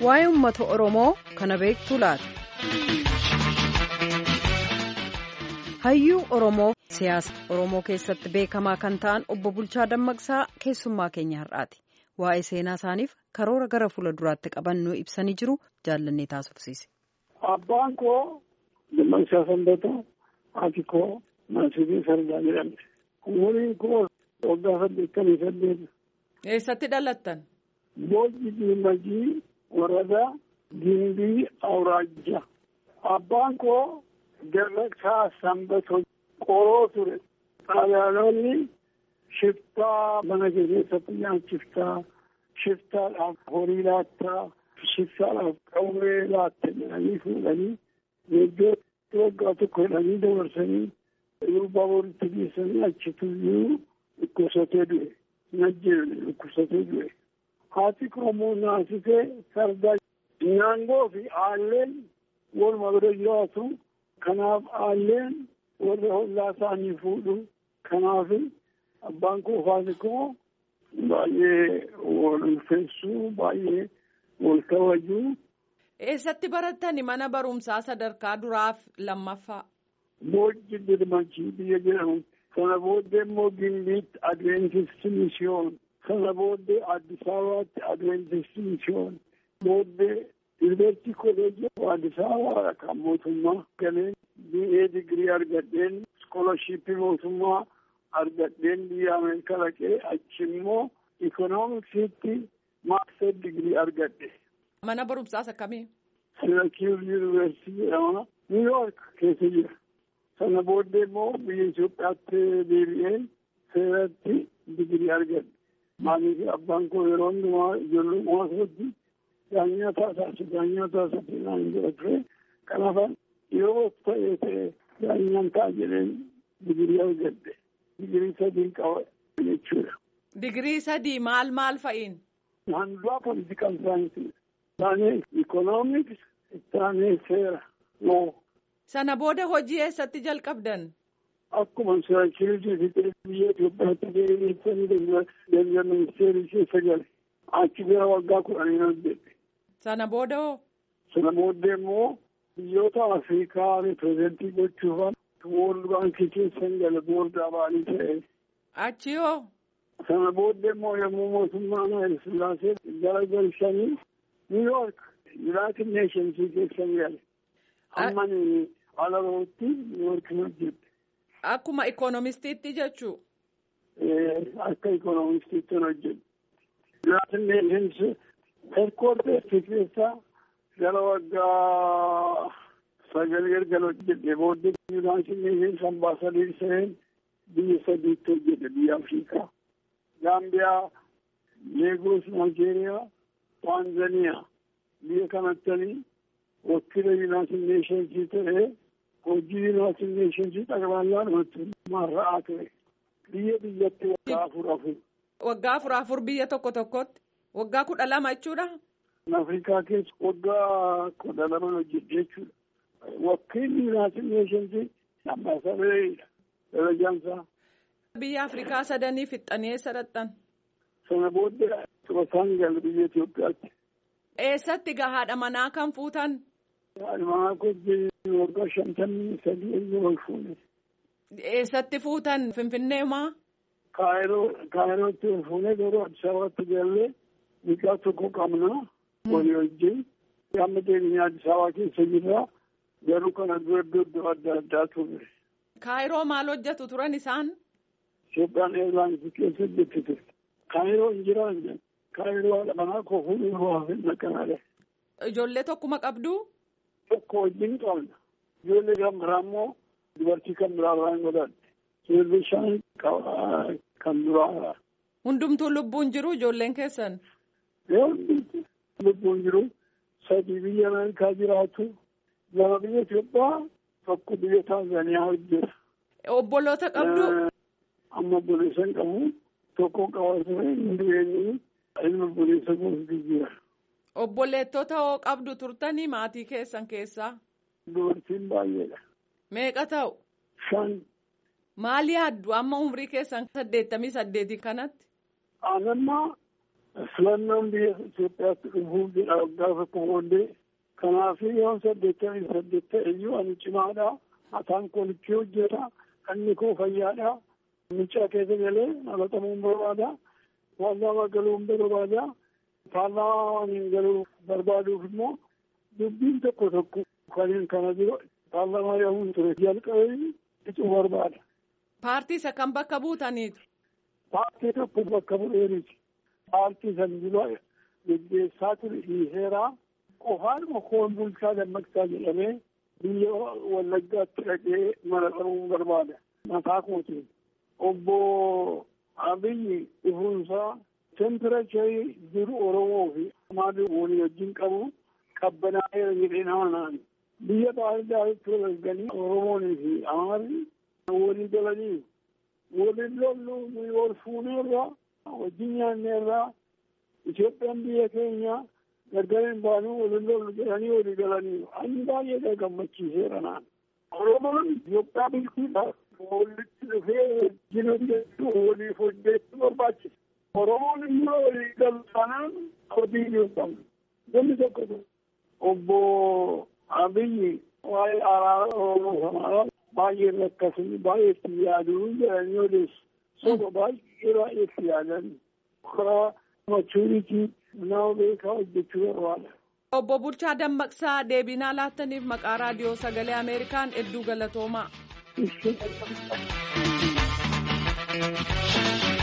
waa'ee uummata Oromoo kana beektu laata? Hayyuu Oromoo siyaasa Oromoo keessatti beekamaa kan ta'an obbo Bulchaa Dammaqsaa keessummaa keenya har'aati. Waa'ee seenaa isaaniif karoora gara fuula duraatti qabannoo ibsanii jiru jaallannee taasifsiise. Abbaan koo Dammaqsaa Sanbataa haati koo Maasii Sardaa jedhamti. Umuriin koo waggaa saddeettamii saddeet. Eessatti dhalattan? Boojji Diimagii Waradaa Gimbii Awraajja. Abbaan koo Dammaqsaa Sanbatoo qoroo ture. Xaaliyaanonni shiftaa mana keessatti nyaachiftaa, shiftaadhaaf horii laattaa, shiftaadhaaf qawwee laatte jedhanii fuudhanii iddoo waggaa tokko jedhanii dabarsanii durbaa boritti geessanii achituyyuu dhukkubsatee du'e. Najjeedhe dhukkubsatee du'e. Haati Oromoo naasisee sardaa nyaangoo fi aalleen waluma bira jiraatu. Kanaaf aalleen warra hollaa isaanii fuudhu. Kanaaf abbaan koo haati koo baay'ee wal ulfeessuu baay'ee wal kabajuu. Eessatti barattani mana barumsaa sadarkaa duraaf lammaffaa? Boojji Dirmachii biyya jedhamu. Sana booddee immoo Gimbiitti Adventistii Misiyoon. Sana booddee Addis Ababaatti Adventistii Misiyoon. Booddee Yuunivarsiitii Kolleejii Addis Ababaa kan mootummaa galeen BA digirii argadheen iskoolashiippii mootummaa argadheen biyya Ameerikaa dhaqee achi immoo ikoonomiksiitti maastar digirii argadhe. Mana barumsaas akkamii? Sirakiir Yuunivarsiitii jedhama. Niiwuyoork keessa jira. Sana booddee immoo biyya Itoophiyaatti deebi'een seeratti digirii argadhe. Maaliif abbaan koo yeroo hundumaa ijoollummaa isaatti daanyaa taasisu daanyaa taasisu naan jedha ture. Kanaaf yeroo ta'ee ta'e daanyaan ta'a jedheen digirii argadhe. Digirii sadii qaba jechuudha. Digirii sadii maal maal fa'iin? Handuraa politikal saayinsii. Isaanii ikoonomiks, isaanii seera, loo. Sana booda hojii eessatti jalqabdan? Akkuma siraakirii fixee biyya Itoophiyaatti deebi'eessanii dalga ministeerii keessa gale. Achi gara waggaa kudhanii hojjette. Sana booda hoo? Sana booddee immoo biyyoota Afrikaa ripirezentii gochuufan Woorld Baankii keessan gale boordaa ba'anii ta'e. Achi hoo? Sana booddee immoo yommuu mootummaan Hayil Sillaasee gara galchanii Niiwuyoork Yuunaayitid Neeshensii keessan gale. Amma alarootti Niiwuyoork hojjette. Akkuma ikoonomistiitti jechuu? Akka ikoonomistiitti hojjette. Yuunaayitid Neeshensii heedkwoorteersii keessaa gara waggaa sagal galgala hojjette booddee Yuunaayitid Neeshensii ambaasaadii seen biyya sadiitti hojjette biyya Afrikaa. Gaambiyaa, Leegoos, Naayijeeriyaa, Taanzaniyaa biyya kanattanii wakiila Yuunaayitid Neeshensii ta'ee hojii Yuunaayitid Neeshensii xaqballaan marra'aa ture. Biyya biyyatti waggaa afur afur. Waggaa afur afur biyya tokko tokkotti? Waggaa kudha lama jechuudha? Afrikaa keessa waggaa kudha lama hojjette jechuudha. Wakiilli Yuunaayitid Neeshensii ambaasaadareedha. Darajaansaa. Biyya Afrikaa sadanii fixxanii eessa dhaqxan? Sana booddee Xubasaan gala biyya Itoophiyaatti. Eessatti gahaadha manaa kan fuutan? Haadha manaa kojjii waggaa shantamii sadii eeyyuu ol fuune. Eessatti fuutan Finfinnee maa? Kaayiroo Kaayirootti ol fuune garuu Addis Ababaatti gallee mucaa tokko qabna walii wajjin. Amma deebiin Addis Ababaa keessa jirra garuu kana dura iddoo iddoo adda addaa ture. Kaayiroo maal hojjetu turan isaan? Itoophiyaan eelaansi keessa hojjettite. Kaayiroo hin jiraan kaayiroo haadha manaa koo fuudhuu waa fi naqanaadha. Ijoollee tokkuma qabdu? Tokko wajjin qabna. Ijoollee kan biraa immoo dubartii kan biraa irraa hin godhadhe. Ijoollee shan kan biraa. Hundumtuu lubbuun jiru ijoolleen keessan? Yoo hundumtuu lubbuun jiru sadii biyya Ameerikaa jiraatu lama biyya Itoophiyaa tokko biyya Taanzaniyaa hojjeta. Obboloota qabdu? Amma obboleessa hin qabu. Tokko qaba ture hin du'eenyi ilma obboleessa gosa jira. Obboleettota hoo qabdu turtanii maatii keessan keessaa? Dubartiin baay'eedha. Meeqa ta'u? Shan. Maal yaaddu amma umrii keessan saddeettamii saddeetii kanatti? Anammaa filannoon biyya Itoophiyaatti dhufuuf jedha waggaa tokko booddee kanaaf yoon saddeettamii saddeet ta'e iyyuu ani cimaadha mataan kolichii hojjeta kanni koo fayyaadha mucaa keessa galee naqatamuun barbaada paarlaamaa galuun barbaada paarlaamaa waliin galuu barbaaduuf immoo dubbiin tokko tokko kanneen kana dura paarlaamaa yaa'uun ture jalqabee icuu barbaada. Paartii isa kan bakka buutaniitu. Paartii tokko bakka bu'eeriti. Paartii san dura geggeessaa ture dhiiseeraa qofaadhuma koon bulchaa dammaqsaa jedhamee biyya wallaggaatti dhaqee mana qabuun barbaada. Mataa kootiin. Obbo Abiyyi dhufuunsaa temperacharii jiru Oromoo fi Amaarii walii wajjin qabu qabbanaa'eera jedhee nama naan. Biyya baay'ee walganii Oromoonii fi Amaarii walii galanii waliin lollu nuyi wal fuuneerra wajjin nyaanneerra Itoophiyaan biyya keenya gargar hin baanuu waliin lollu jedhanii walii galanii ani baay'ee gammachiiseera naan. Oromoon Itoophiyaa bulchuudhaaf walitti dhufee wajjin hojjechuu waliif hojjechuu barbaachisa. Oromoon immoo walii galu taanaan hojii hin qabnu. Namni tokko obbo Abiyyi waa'ee araara Oromoo kanaa baay'ee rakkasanii baay'ee itti yaaduu jedhanii odeessu. Soba baay'ee baay'ee itti yaadan. Karaa machuuritii nama beekaa hojjechuu barbaada. Obbo Bulchaa Dammaqsaa deebinaa laattaniif maqaa raadiyoo sagalee Ameerikaan hedduu galatoomaa. Ishee